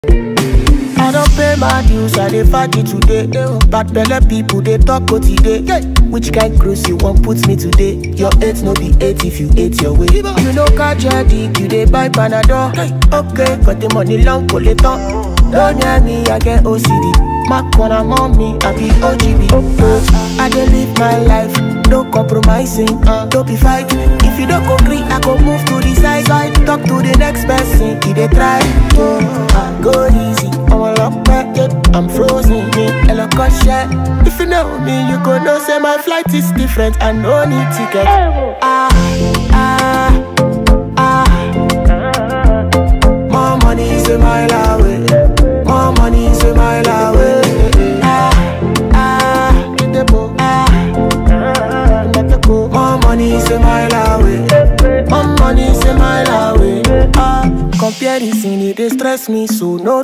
I don't pay my dues, I dey fight it today. Bad belle people they talk go today. Which kind cruise you want put me today? Your eight no be eight if you ate your way. You know catch your dick, you dey buy panadol. Okay, got the money long pull it on. Don't near me, I get OCD. Mac when I'm on me, I be OGB. I dey live my life, no compromising. Don't be fight. If you don't agree, I go move to the side. side. Talk to the next person, he dey try. I go easy, I'm a lock back, yeah. I'm frozen, me, hello, share. If you know me, you go know say my flight is different. I no need ticket. Ah, ah, ah. More money is a mile away. More money is a mile away. Ah, ah, ah. More money is a mile away. More money is a mile away. Ah, comparison it dey stress me, so no